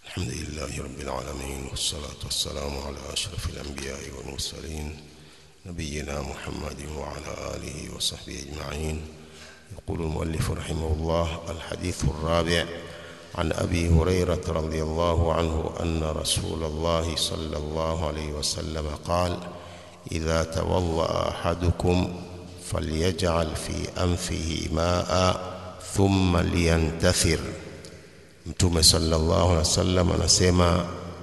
الحمد لله رب العالمين والصلاة والسلام على أشرف الأنبياء والمرسلين نبينا محمد وعلى آله وصحبه أجمعين يقول المؤلف رحمه الله الحديث الرابع عن أبي هريرة رضي الله عنه أن رسول الله صلى الله عليه وسلم قال إذا توضأ أحدكم فليجعل في أنفه ماء ثم لينتثر Mtume sallallahu alaihi wasallam anasema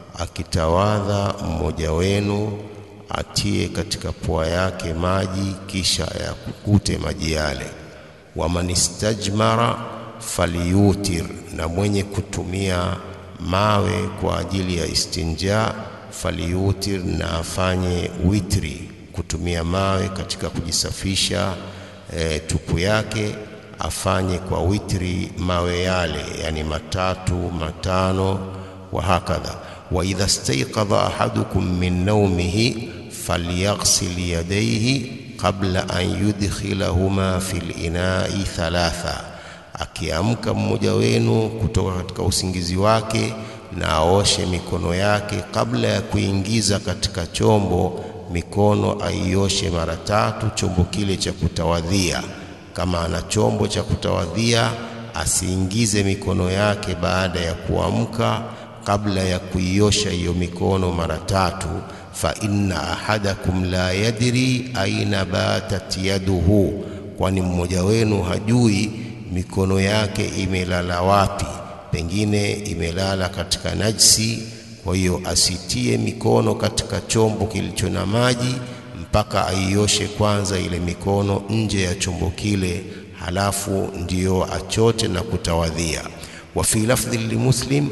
akitawadha mmoja wenu atie katika pua yake maji kisha yakukute maji yale. Waman istajmara falyutir, na mwenye kutumia mawe kwa ajili ya istinja falyutir, na afanye witri, kutumia mawe katika kujisafisha e, tupu yake afanye kwa witri mawe yale, yani matatu matano, wa hakadha. Wa idha staiqadha ahadukum min naumihi falyaghsil yadayhi qabla an yudkhilahuma fil inai thalatha, akiamka mmoja wenu kutoka katika usingizi wake na aoshe mikono yake kabla ya kuingiza katika chombo, mikono aioshe mara tatu, chombo kile cha kutawadhia kama ana chombo cha kutawadhia asiingize mikono yake baada ya kuamka kabla ya kuiosha hiyo mikono mara tatu. fa inna ahadakum la yadri aina batat yaduhu, kwani mmoja wenu hajui mikono yake imelala wapi, pengine imelala katika najsi. Kwa hiyo asitie mikono katika chombo kilicho na maji mpaka aioshe kwanza ile mikono nje ya chombo kile, halafu ndiyo achote na kutawadhia. Wa fi lafdhi limuslim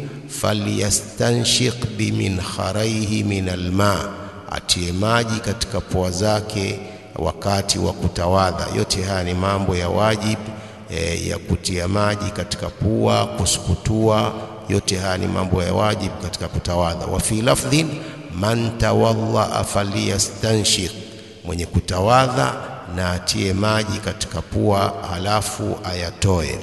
falyastanshiq biminharaihi min alma, atie maji katika pua zake wakati wa kutawadha. Yote haya ni mambo ya wajib e, ya kutia maji katika pua, kusukutua. Yote haya ni mambo ya wajib katika kutawadha. Wa fi lafdhin man tawadhaa falyastanshiq mwenye kutawadha na atie maji katika pua halafu ayatoe.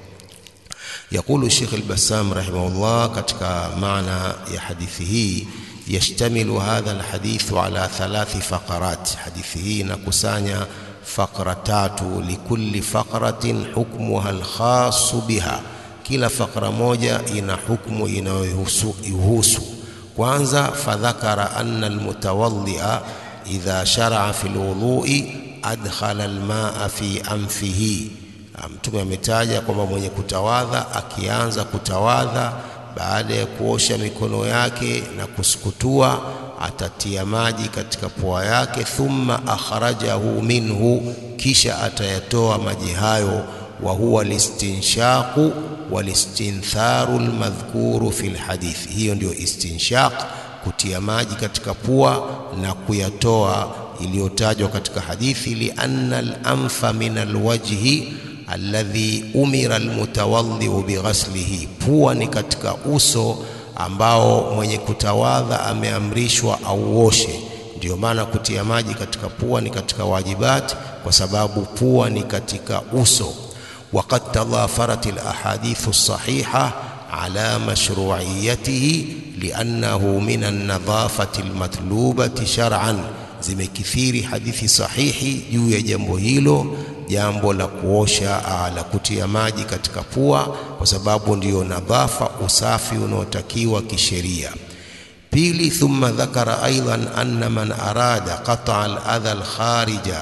Yakulu Sheikh al-Bassam rahimahullah katika maana ya hadithi hii, yashtamilu hadha alhadithu ala thalathi faqarat, hadithi hii inakusanya faqra tatu, likulli faqratin hukmuha alkhasu biha, kila faqra moja ina hukmu inayohusu. Kwanza, fadhakara anna almutawaddia idha sharaa fi lwudhui adkhala almaa fi anfihi. Mtume ametaja kwamba mwenye kutawadha akianza kutawadha, baada ya kuosha mikono yake na kusukutua, atatia maji katika pua yake. Thumma akhrajahu minhu, kisha atayatoa maji hayo. Wa huwa listinshaqu walistintharu lmadhkuru fi lhadithi, hiyo ndio istinshaq kutia maji katika pua na kuyatoa iliyotajwa katika hadithi, lianna al-anfa min alwajhi alladhi umira almutawadhiu bighaslihi, pua ni katika uso ambao mwenye kutawadha ameamrishwa auoshe. Ndiyo maana kutia maji katika pua ni katika wajibati, kwa sababu pua ni katika uso. Waqad tadhafarat alahadithu sahiha ala mashru'iyatihi liannahu min alnadhafati almatlubati shar'an, zimekithiri hadithi sahihi juu ya jambo hilo, jambo la kuosha la kutia maji katika pua, kwa sababu ndiyo nadhafa, usafi unaotakiwa kisheria. Pili, thumma dhakara aidan anna man arada qat'a al-adha al-kharija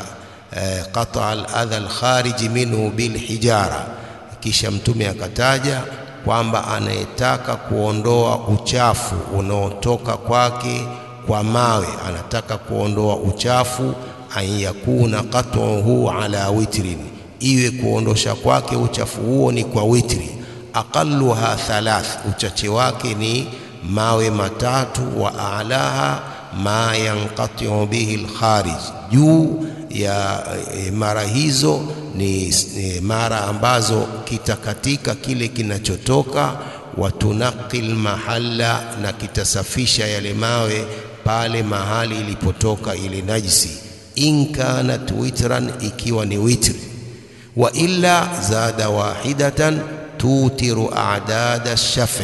qat'a al-adha al-khariji minhu bilhijara, kisha Mtume akataja kwamba anayetaka kuondoa uchafu unaotoka kwake kwa mawe, anataka kuondoa uchafu, an yakuna qat'uhu ala witrin, iwe kuondosha kwake uchafu huo ni kwa witri. Aqalluha thalath, uchache wake ni mawe matatu. Wa alaha ma yanqati'u bihi alkharij, juu ya mara hizo ni, ni mara ambazo kitakatika kile kinachotoka. Watunaqil mahalla, na kitasafisha yale mawe pale mahali ilipotoka ile najisi. In kanat witran, ikiwa ni witri. Wa illa zada wahidatan tutiru a'dada shafi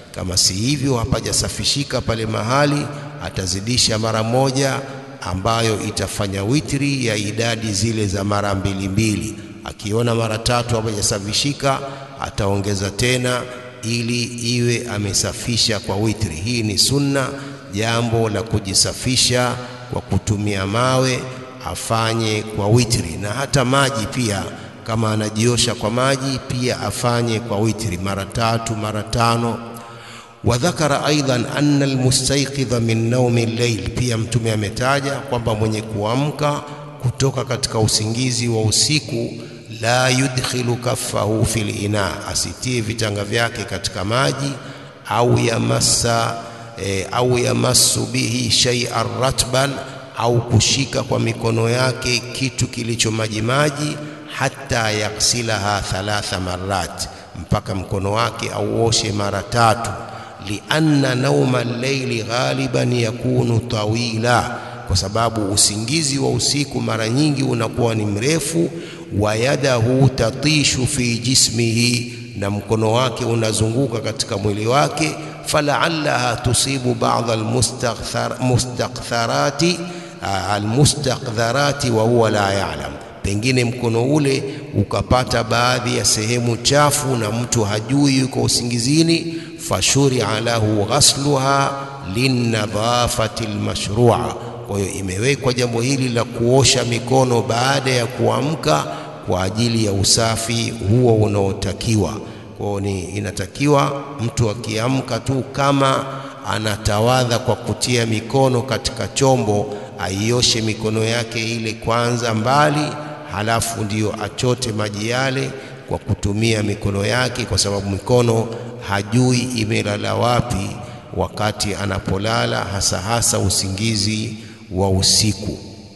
Kama si hivyo, hapajasafishika pale mahali, atazidisha mara moja ambayo itafanya witri ya idadi zile za mara mbili mbili. Akiona mara tatu hapajasafishika, ataongeza tena ili iwe amesafisha kwa witri. Hii ni sunna, jambo la kujisafisha kwa kutumia mawe afanye kwa witri, na hata maji pia, kama anajiosha kwa maji pia afanye kwa witri mara tatu mara tano. Wa dhakara aidan anna almustayqidha min naumi llail, pia Mtume ametaja kwamba mwenye kuamka kutoka katika usingizi wa usiku la yudkhilu kaffahu fil ina, asitie vitanga vyake katika maji au yamassa e, au yamassu bihi shay'an ratban, au kushika kwa mikono yake kitu kilicho maji maji, hata yaksilaha thalatha marrat, mpaka mkono wake auoshe mara tatu. Lianna nauma al-layli ghaliban yakunu tawila, kwa sababu usingizi wa usiku mara nyingi unakuwa ni mrefu wa yadahu tatishu fi jismihi, na mkono wake unazunguka katika mwili wake. Falaallaha tusibu ba'dha almustakdharati almustakdharati wa huwa la ya'lam, pengine mkono ule ukapata baadhi ya sehemu chafu na mtu hajui yuko usingizini. Fashuria lahu ghasluha linnadhafati almashrua kwa hiyo imewekwa jambo hili la kuosha mikono baada ya kuamka kwa ajili ya usafi huo unaotakiwa. Kwa hiyo ni inatakiwa mtu akiamka tu, kama anatawadha kwa kutia mikono katika chombo, aioshe mikono yake ile kwanza mbali, halafu ndiyo achote maji yale kwa kutumia mikono yake, kwa sababu mikono hajui imelala wapi wakati anapolala, hasa hasa usingizi wa usiku.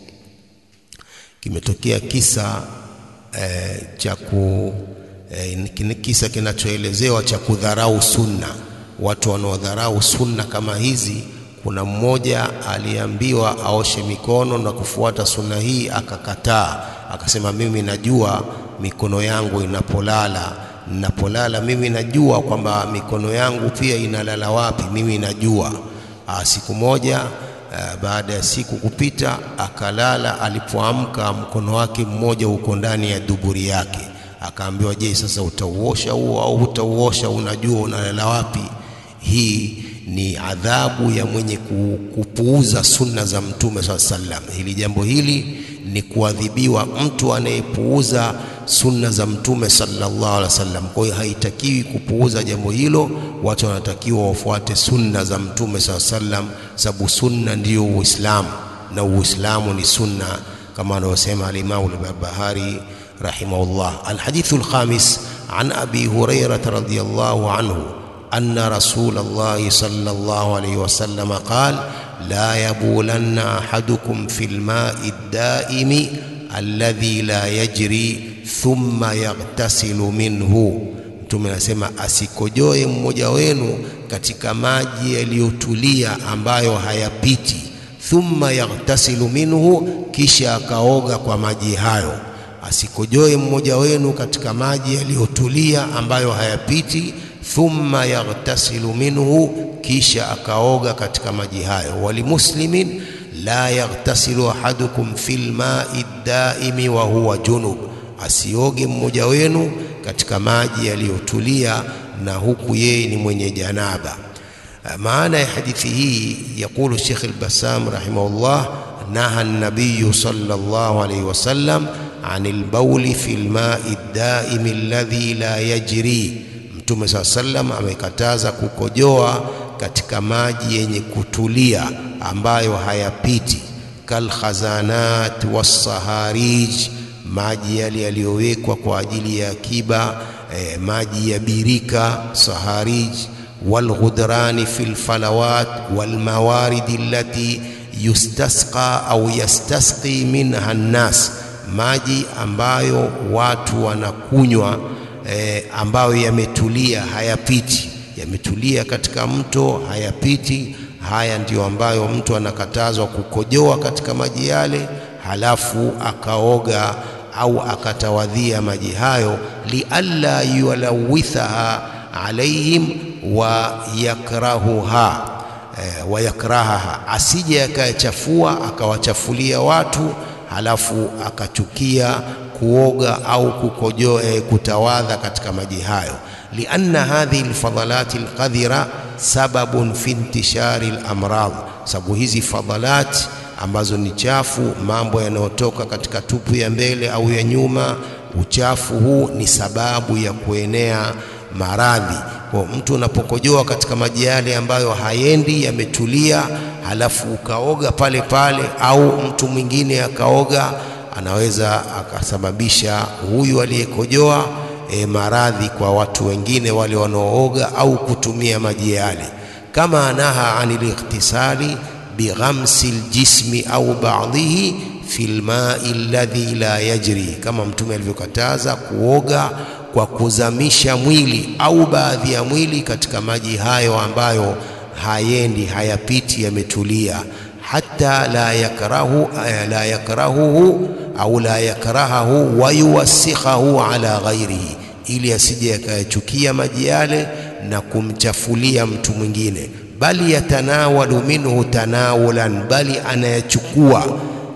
Kimetokea kisa eh, cha ku eh, kisa kinachoelezewa cha kudharau sunna. Watu wanaodharau sunna kama hizi, kuna mmoja aliambiwa aoshe mikono na kufuata sunna hii, akakataa, akasema mimi najua mikono yangu inapolala ninapolala mimi najua kwamba mikono yangu pia inalala wapi, mimi najua. Aa, siku moja aa, baada ya siku kupita akalala. Alipoamka mkono wake mmoja uko ndani ya duburi yake. Akaambiwa, je, sasa utauosha huo au utauosha? Unajua unalala wapi? Hii ni adhabu ya mwenye kupuuza sunna za Mtume saa sallam. Hili jambo hili ni kuadhibiwa mtu anayepuuza sunna za Mtume sallallahu alaihi wasallam. Kwa hiyo haitakiwi kupuuza jambo hilo, watu wanatakiwa wafuate sunna za Mtume sallallahu alaihi wasallam, sababu sunna ndiyo Uislamu na Uislamu ni sunna, kama anavyosema al-Imam al-Barbahari rahimahullah. Alhadithu alkhamis an Abi Hurairah radhiyallahu anhu anna Rasulullah sallallahu alaihi wasallam qala la yabulanna ahadukum fil ma'i ad-daimi alladhi la yajri thumma yaghtasilu minhu, Mtume anasema asikojoe mmoja wenu katika maji yaliyotulia ambayo hayapiti. Thumma yaghtasilu minhu, kisha akaoga kwa maji hayo. Asikojoe mmoja wenu katika maji yaliyotulia ambayo hayapiti. Thumma yaghtasilu minhu, kisha akaoga katika maji hayo. Walimuslimin la yaghtasilu ahadukum fil ma'i daimi wa huwa junub asioge mmoja wenu katika maji yaliyotulia na huku yeye ni mwenye janaba. Maana ya hadithi hii, yaqulu Sheikh al-Bassam rahimahullah, naha an-nabiy sallallahu alayhi wasallam anil bawli fil ma'i daimi alladhi la yajri, Mtume saa sallam amekataza kukojoa katika maji yenye kutulia ambayo hayapiti, kal khazanat was-saharij maji yale yaliyowekwa kwa ajili ya akiba eh, maji ya birika saharij, walghudrani fil falawat walmawaridi allati yustasqa au yastasqi minha nnas, maji ambayo watu wanakunywa eh, ambayo yametulia hayapiti, yametulia katika mto hayapiti. Haya ndiyo ambayo mtu anakatazwa kukojoa katika maji yale, halafu akaoga au akatawadhia maji hayo, lialla yulawithaha alaihim, wa yakrahuha eh, wa yakrahaha, asije akayachafua akawachafulia watu halafu akachukia kuoga au kukojoa eh, kutawadha katika maji hayo. lianna hadhihi alfadalati alqadhira sababun fi intishari alamrad, sababu hizi fadalati ambazo ni chafu, mambo yanayotoka katika tupu ya mbele au ya nyuma, uchafu huu ni sababu ya kuenea maradhi. Kwa mtu unapokojoa katika maji yale ambayo hayendi yametulia, halafu ukaoga pale pale, au mtu mwingine akaoga, anaweza akasababisha huyu aliyekojoa e, maradhi kwa watu wengine wale wanaooga au kutumia maji yale, kama naha anil ightisali bighamsi ljismi au ba'dhihi fi lmai alladhi la yajri, kama Mtume alivyokataza kuoga kwa kuzamisha mwili au baadhi ya mwili katika maji hayo ambayo hayendi hayapiti, yametulia. Hata la yakrahu la yakrahuhu au la yakrahahu wa yuwassikhahu ala ghairihi, ili asije yakayachukia maji yale na kumchafulia mtu mwingine bali yatanawalu minhu tanawulan, bali anayachukua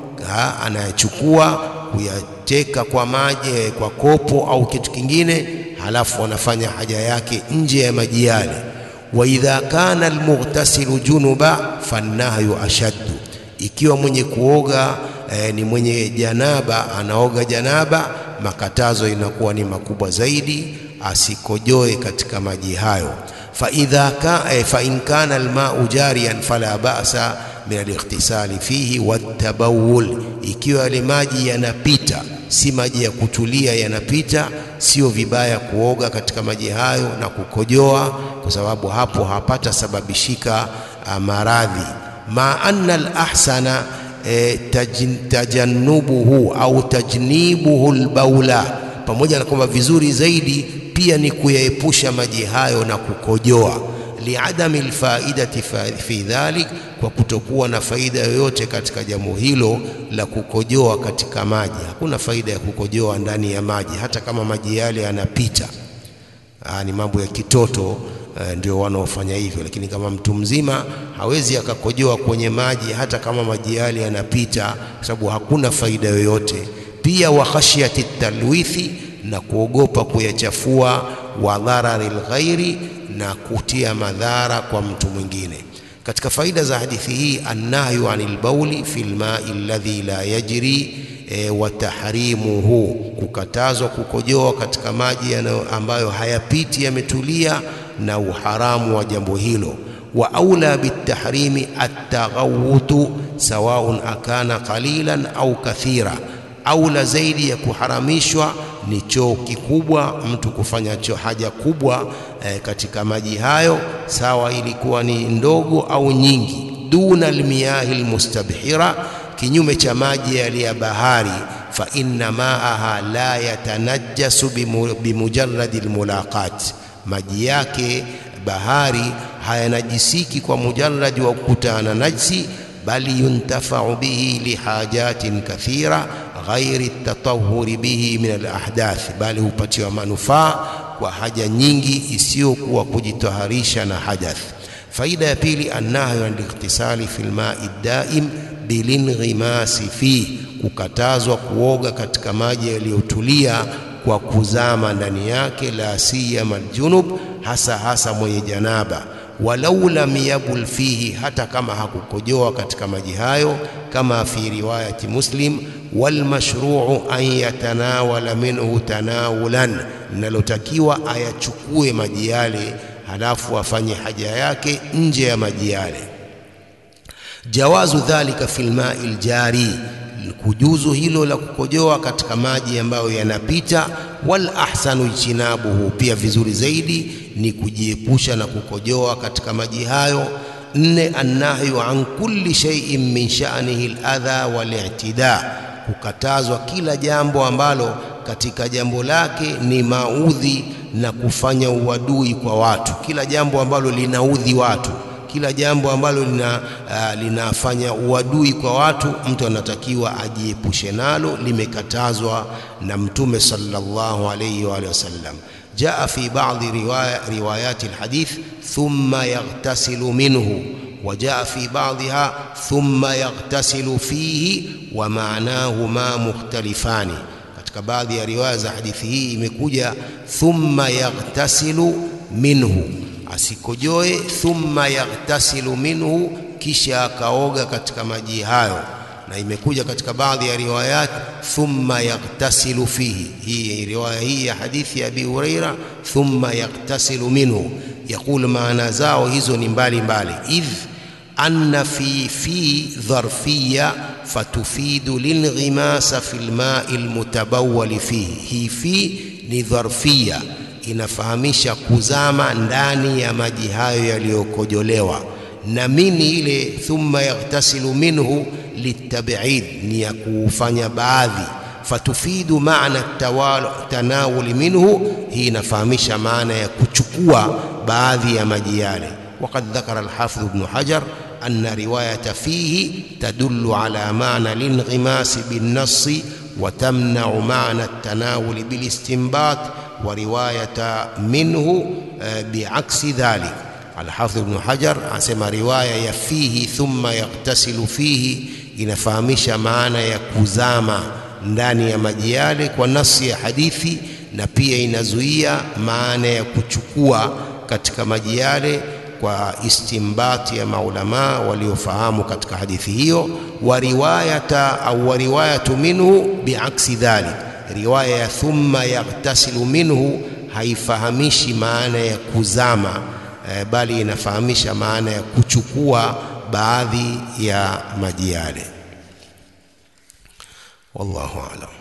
anayachukua kuyateka kwa maji kwa kopo au kitu kingine, halafu anafanya haja yake nje ya maji yale. Wa idha kana almughtasilu junuba fannahyu ashaddu, ikiwa mwenye kuoga eh, ni mwenye janaba anaoga janaba, makatazo inakuwa ni makubwa zaidi, asikojoe katika maji hayo faidha ka, eh, fa in kana almau jariyan fala ba'sa min alightisali fihi watabawul, ikiwa yale maji yanapita, si maji ya kutulia, yanapita, sio vibaya kuoga katika maji hayo na kukojoa, kwa sababu hapo hapata sababishika maradhi. ma anna alahsana eh, tajannubuhu au tajnibuhu albaula, pamoja na kwamba vizuri zaidi pia ni kuyaepusha maji hayo na kukojoa, liadami alfaidati fi dhalik, kwa kutokuwa na faida yoyote katika jambo hilo la kukojoa katika maji. Hakuna faida ya kukojoa ndani ya maji, hata kama maji yale yanapita. Aa, ni mambo ya kitoto e, ndio wanaofanya hivyo, lakini kama mtu mzima hawezi akakojoa kwenye maji hata kama maji yale yanapita, kwa sababu hakuna faida yoyote. Pia wa khashyati talwithi na kuogopa kuyachafua, wa dharari lghairi, na kutia madhara kwa mtu mwingine. Katika faida za hadithi hii, annahyu anil bauli fi lmai alladhi la yajri e, wa tahrimuhu, kukatazwa kukojoa katika maji ambayo hayapiti yametulia, na uharamu wa jambo hilo. Wa aula bitahrimi ataghawutu sawaun akana qalilan au kathira, aula zaidi ya kuharamishwa ni choo kikubwa, mtu kufanya choo haja kubwa e, katika maji hayo, sawa ilikuwa ni ndogo au nyingi. Duna almiyahi almustabhira, kinyume cha maji yale ya bahari. Fa inna maaha la yatanajjasu bimujarradi almulaqat, maji yake bahari hayanajisiki kwa mujarradi wa kukutana najsi, bali yuntafau bihi lihajatin kathira ghairi tatahuri bihi min alahdath, bali hupatiwa manufaa kwa haja nyingi isiyokuwa kujitaharisha na hadath. Faida ya pili, annahyu an lightisali fi lmai daim bilinghimasi fi, kukatazwa kuoga katika maji yaliyotulia kwa kuzama ndani yake, la siyama aljunub, hasa hasa mwenye janaba walau lam yabul fihi, hata kama hakukojoa katika maji hayo, kama fi riwayati Muslim, walmashruu an yatanawala minhu tanawulan, linalotakiwa ayachukue maji yale halafu afanye haja yake nje ya maji yale. Jawazu dhalika fi lmai ljari, kujuzu hilo la kukojoa katika maji ambayo yanapita. Wal ahsanu ijtinabuhu, pia vizuri zaidi ni kujiepusha na kukojoa katika maji hayo. Nne, annahyu an kulli shay'in min sha'nihi al-adha wal-i'tida, kukatazwa kila jambo ambalo katika jambo lake ni maudhi na kufanya uadui kwa watu, kila jambo ambalo linaudhi watu kila jambo ambalo lina, uh, linafanya uadui kwa watu, mtu anatakiwa ajiepushe nalo, limekatazwa na Mtume sallallahu alayhi wa alihi wasallam. جاء في بعض رواية روايات الحديث ثم يغتسل منه وجاء في بعضها ثم يغتسل فيه ومعناهما مختلفان katika baadhi ya riwaya za hadithi hii imekuja thumma yaghtasilu minhu asikojoe thumma yaghtasilu minhu kisha akaoga katika maji hayo na imekuja katika baadhi ya riwayat thumma yaghtasilu fihi hii riwaya hii ya hadithi ya Abi Huraira thumma yaghtasilu minhu yaqul maana zao hizo ni mbali mbali idh anna fi fi dharfiyya fatufidu lilghimasa fil ma'i almutabawwal fihi hii fi ni dharfiyya inafahamisha kuzama ndani ya maji hayo yaliyokojolewa na mini ile thumma yaghtasilu minhu litab'id ni ya kufanya baadhi fatufidu maana tanawuli minhu hii inafahamisha maana ya kuchukua baadhi ya maji yale وقد ذكر الحافظ ابن حجر أن رواية فيه تدل على معنى الانغماس بالنص وتمنع معنى التناول بالاستنباط ورواية منه بعكس ذلك الحافظ ابن حجر asema riwaya ya fihi thumma yaktasilu fihi inafahamisha maana ya kuzama ndani ya maji yale kwa nafsi ya hadithi na pia inazuia maana ya kuchukua katika maji yale kwa istimbati ya maulama waliofahamu katika hadithi hiyo wa riwayata au wa riwayatu minhu biaksi dhalik riwaya ya thumma yaghtasilu minhu haifahamishi maana ya kuzama eh, bali inafahamisha maana ya kuchukua baadhi ya maji yale wallahu aalam